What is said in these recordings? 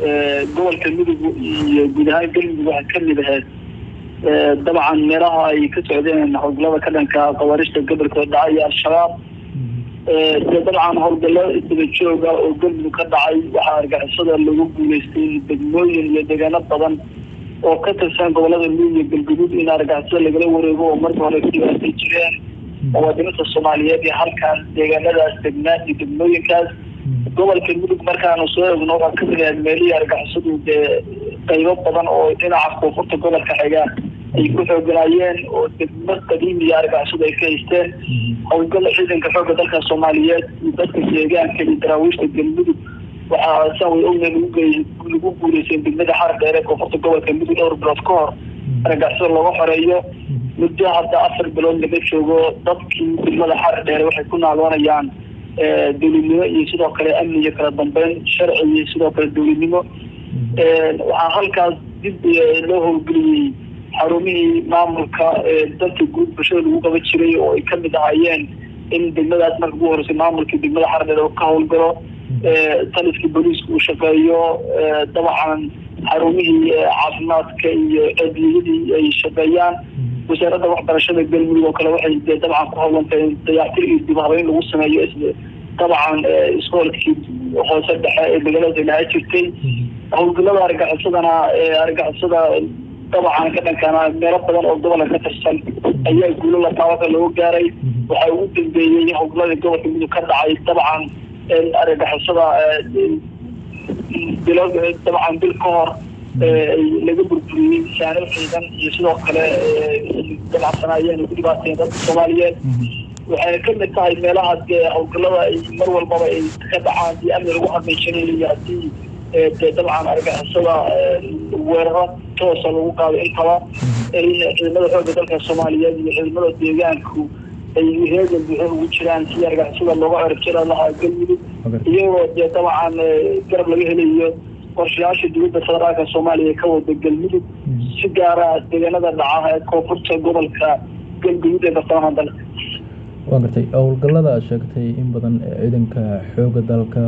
gobolka midug iyo guud ahaan galmudug waxaa kamid ahayd dabcan meelaha ay ka socdeen howlgallada ka dhanka qabaarishta gobolka dhacay iyo al-shabaab de dabcan howlgallo isdaba jooga oo galmudug ka dhacay waxaa argixisada lagu guuleystay degmooyin iyo deegaano badan oo ka tirsan gobolada midug iyo galguduud in argixisada lagala wareego oo marka hore dhibaatay jireen muwaadiniinta soomaaliyeed iyo halkaan deegaanadaas degnaa iyo degmooyinkaas gobolka mudug markaanu soo egno waxaa kamid ahayd meelihii argixisadu dee qaybo badan oo dhinaca koonfurta gobolka xiga ay ku xooganaayeen oo degmo qadiimiya argixisadu ay ka haysteen howlgalla ciidanka xoogga dalka soomaaliyeed iyo dadka deegaanka iyo daraawiishta galmudug waxaa san way ogna lagu guuleyseen degmada xar dheer ee koonfurta gobolka mudug dhowr bilood ka hor argixisada looga xoreeyo muddo hadda afar bilood laga joogo dadkii degmada xar dheere waxay ku naadoonayaan dowladnimo iyo sidoo kale amni iyo kala dambeyn sharci iyo sidoo kale dowladnimo waxaa halkaas dib loo howlgeliyey xarumihii maamulka dalka guud bulshada lagu qaban jiray oo ay kamid ahaayeen in degmadaas marka ugu horeysay maamulkii degmada xardheer oo ka howlgalo taliskii booliiska uu shaqeeyo dabcan xarumihii caafimaadka iyo adiyadii ay shaqeeyaan wasaaradda waxbarashada galmudug oo kale waxay dee dabcan ku howlantay dayactir iyo dib habeyn lagu sameeyo dabcan iskoolkii hoose dhexe ee magaalada lahaa jirtay howlgallada argaxisadana argixisada dabcan ka dhankana meelo badan oo gobolka ka tirsan ayaa guulo lataabaka looga gaaray waxaa ugu dambeeyey howlgalladii gobolka mudug ka dhacay dabcan argixisada bilo dabcan bil ka hor laga burburiyey saanil ciidan iyo sidoo kale dabacsanayeen ku dhibaateen dadka soomaaliyeed waxay kamid tahay meelaha dee howlgallada ay mar walbaba ay ka dhacaan iyo amni lagu xaqiijinayo haddii dee dabcan argixisada weeraro toosa lagu qaado intaba ciidamada xoogga dalka soomaaliyeed iyo ciidamada deegaanku ay heegan buuxo ugu jiraan si argixisada looga cirib jira lahaa galmudug iyagoo dee dabcan garab laga helayo qorshayaasha dowladda federaalka soomaaliya ka wada galmudug si gaara deegaanada dhaca ee koonfurta gobolka galguduud ee bartamaha dalka waa gartay howlgallada aad sheegtay in badan ciidanka xooga dalka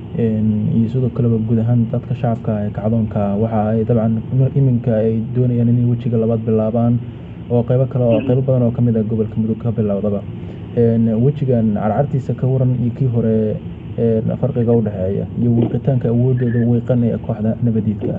iyo sidoo kaleba guud ahaan dadka shacabka ee kacdoonka waxa ay dabcan iminka ay doonayaan inay wejiga labaad bilaabaan oo qeybo kale oo qeybo badan oo kamid ah gobolka mudug ka bilowdaba wejigan carcartiisa ka waran iyo kii hore farqiga udhexeeya iyo wiiqitaanka awoodooda wiiqan ee kooxda nabadiidka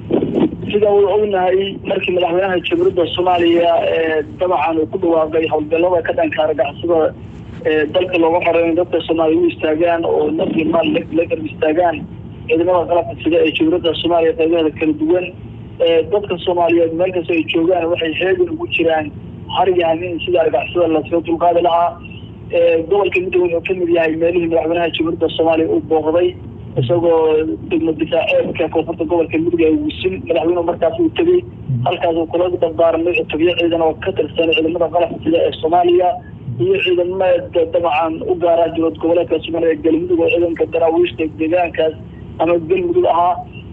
sida uu ognahay markii madaxweynaha jamhuuriyadda soomaaliya dabcan uu ku dhawaaqay howlgallada ka dhanka argixisada dalka looga xoreeyo dadka soomaaliya u istaagaan oo naf iyo maal la garb istaagaan ciidamada qalabka sida ee jamhuuriyadda soomaaliya qeybaheeda kala duwan dadka soomaaliyeed meel kasta ay joogaan waxay heegan ugu jiraan har iyo habeen sida argixisada lasaga dulqaadi lahaa gobolka midoobe wuxuu kamid yahay meelihii madaxweynaha jamhuuriyadda soomaaliya uu booqday isagoo degmo difaaceedka koonfurta gobolka mudug ee wisin madaxweynuhu markaas uu tegey halkaas uu kula dardaaramay cutubyo ciidan oo ka tirsan ciidamada qalabka sida ee soomaaliya iyo ciidamada dabcan u gaara dowlad goboleedka soomaaliya ee galmudug oo ciidanka daraawiishta deegaankaas ama galmudug ahaa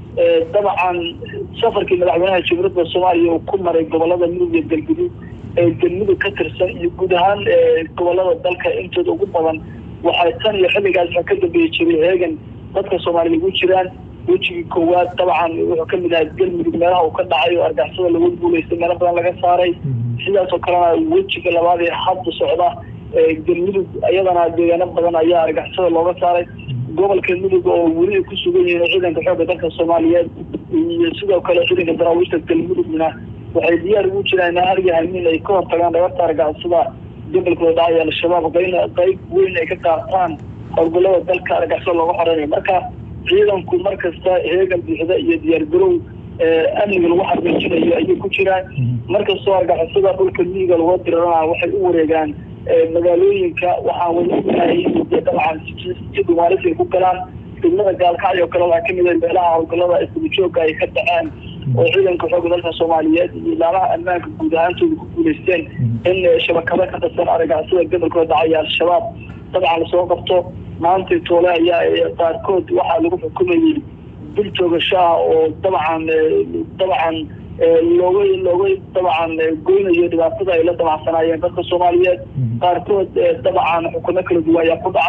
dabcan safarkii madaxweynaha jamhuuriyadda soomaaliya uu ku maray gobolada mudug iyo galguduud ee galmudug ka tirsan iyo guud ahaan gobolada dalka intooda ugu badan waxay tan iyo xilligaas waxaa ka dambeeyi jiray heegan dadka soomaaliya ugu jiraan wejigii koowaad dabcan wuxuu kamid ahay galmudug meelaha uu ka dhacay oo argixisada lagu guuleystay meelo badan laga saaray sidaas oo kalena wejiga labaad ee hadda socda galmudug iyadana deegaano badan ayaa argixisada looga saaray gobolka mudug oo weli ay ku sugan yihiin ciidanka xoogga dalka soomaaliyeed iyo sidoo kale ciidanka daraawiishta galmudugna waxay diyaar ugu jiraan in harya hamiin ay ka hortagaan dhagarta argixisada gobolkooda dhacay al-shabaab qayna qayb weyn ay ka qaataan howlgallada dalka argixisada looga xoreynayo marka ciidanku markasta heegan buuxda iyo diyaargarow amniga lagu xaqiijinayo ayay ku jiraan markastoo argixisada dhulka miyiga laga dirarana waxay u wareegaan magaalooyinka waxaan wada ognahay de dabcan si dhumaalis ay ku galaan degmada gaalkacyo kale waxaa kamid ah meelaha howlgallada isdabajooga ay ka dhaceen oo ciidanka xoogga dalka soomaaliyeed iyo ilaamaha ammaanka guud ahaantooda ku guuleysteen in shabakado ka tirsan argixisada gobolkooda dhacaya al-shabaab dabcan lasoo qabto maantay toole ayaa qaarkood waxaa lagu xukumayay dil toogasho ah oo dabcan dabcan looga looga dabcan goynayo dhibaatada ay la dabacsanaayeen dadka soomaaliyeed qaarkood dabcan xukumo kala duwan ayaa ku dhacay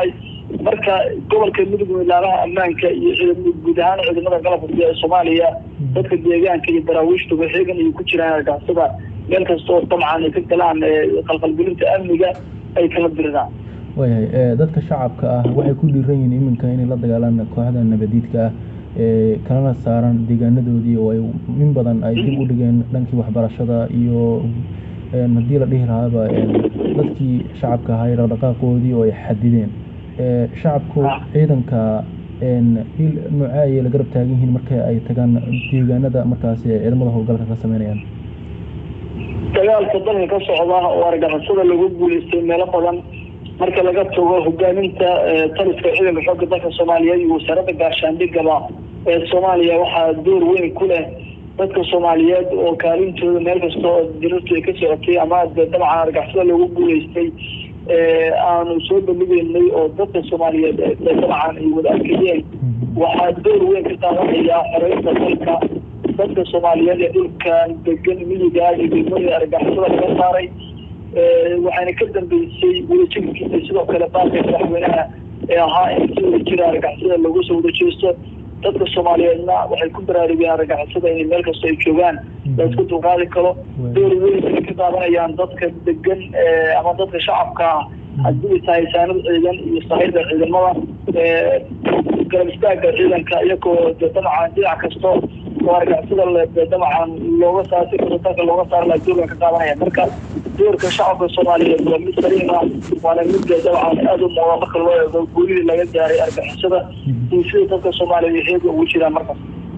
marka gobolka mudug ilaalaha ammaanka iyo guud ahaan ciidamada qalabka ee soomaaliya dadka deegaanka iyo daraawiishtuba xeegan ay ku jiraan argixisada meel kastoo dabcan ay ka galaan qalqalgelinta amniga ay kala diriraan waayahay dadka shacabka ah waxay ku dhiiran yihiin iminka inay la dagaalaan kooxda nabadiidka ah ee kalana saaran deegaanadoodii oo ay in badan ay dib u dhigeen dhankii waxbarashada iyo haddii la dhihi lahaaba dadkii shacabka ahaa ee dhaqdhaqaaqoodii oo ay xadideen shacabku ciidanka il noocee ayay la garab taagan yihiin marka ay tagaan deegaanada markaasi ciidamada howlgalka ka sameynayaan dagaalka dalka ka socda oo argixisada lagu guuleystay meelo badan marka laga tago hogaaminta taliska ciidanka xoogga dalka soomaaliyeed iyo wasaaradda gaashaandhigaba ee soomaaliya waxaa door weyn ku leh dadka soomaaliyeed oo kaalintooda meel kasta oo dirirtu ay ka socotay ama dabcan argixisada lagu guuleystay aanu soo bandhigeynay oo dadka soomaaliyeed dabcan ay wada arkayeen waxaa door weyn ka qaadanayaa xoreynta dalka dadka soomaaliyeed ee dhulkan degan miyiga iyo degmada argixisada laga saaray waxaana ka dambeysay wadajirkiisa sidoo kale baaqi madaxweynaha ee ahaa in si wada jira argixisada lagu soo wada jeesto dadka soomaaliyeedna waxay ku baraarugeen argixisada inay meel kasta ay joogaan la isku dulqaadi karo door weyn ay ka qaadanayaan dadka degan ama dadka shacabka ah haddii tahay saanad ciidan iyo sahayda ciidamada garab istaaga ciidanka iyagoo dabcan dhinac kasto oo argixisada dabcan looga saar si kasta dalka looga saar laha doorkan ka qaadanaya marka doorka shacabka soomaaliyeed waa mid saliim ah waana mid dabcan aada u muuda marka loo eego guulihii laga gaaray argixisada iyo sida dadka soomaaliyeed xeega ugu jiraan markaas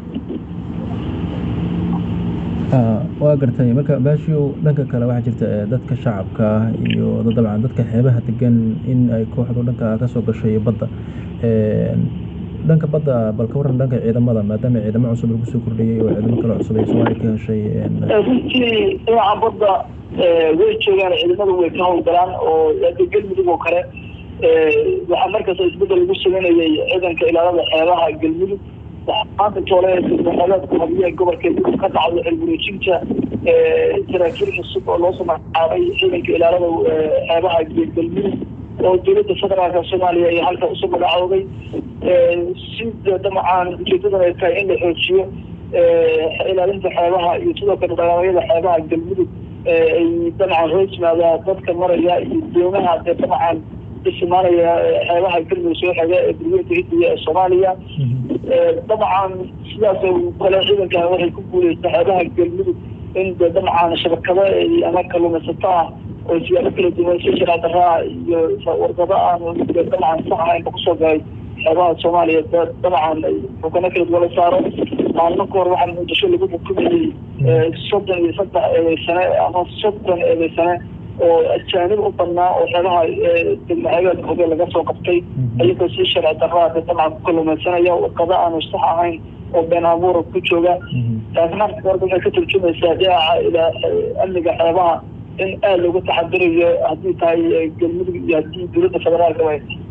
waa gartay marka baashiyow dhanka kale waxaa jirta dadka shacabka ah iyo dabcan dadka xeebaha degan in ay kooxdu dhanka kasoo gashay badda dhanka badda bal ka waran dhanka ciidamada maadaama ciidamo cusub lagu soo kordhiyey oo ciidamo kale cusub ay soomaaliya ka heshay runtii dhinaca badda way joogaan ciidamadu way ka howlgalaan oo galmudug oo kale waxaa markasta isbedel lagu sameynayay ciidanka ilaalada xeebaha galmudug maanta toole degmaqadeedka habiyaha gobolka mudug ka dhacdo xilgureejinta saraakiil cusub oo loo soo magacaabay ciidanka ilaalada xeebaha galmudug oo dowladda federaalka soomaaliya iyo halka usoo magacooday sida dabcan ujeedadan ay tahay in la xoojiyo ilaalinta xeebaha iyo sidoo kale dhaqaamyada xeebaha galmudug ay dabcan hoos yimaadaan dadka maraya iyo doomaha dee dabcan isimaanaya xeebaha galmudug soo xega ee burweynta hidiya ee soomaaliya dabcan sidaas kale ciidankan waxay ku guuleystay xeebaha galmudug in de dabcan shabakado ama kaluumaysato ah oo siyaabo kala duwan si shiraadarraa iyo wargado aan dabcan sax ahaynba kusoo galay xeebaha soomaaliya dabcan xukano kala duwan la saaro maalmo ka hor waxaa muqdisho lagu xukumayey soddon iyo saddex eedeysane ama soddon eedeysane oo ajaanib u badnaa oo xeebaha degmaxeebeedka hoge laga soo qabtay iyagoo si sharci darraa dabcan ku kalumaysanaya wargado aanu sax ahayn oo been abuura ku jooga taasna horta waxay ka turjumaysaa dhinaca ilaa amniga xeebaha in aada loogu taxadirayo haddii tahay galmudug iyo haddii dowladda federaalka way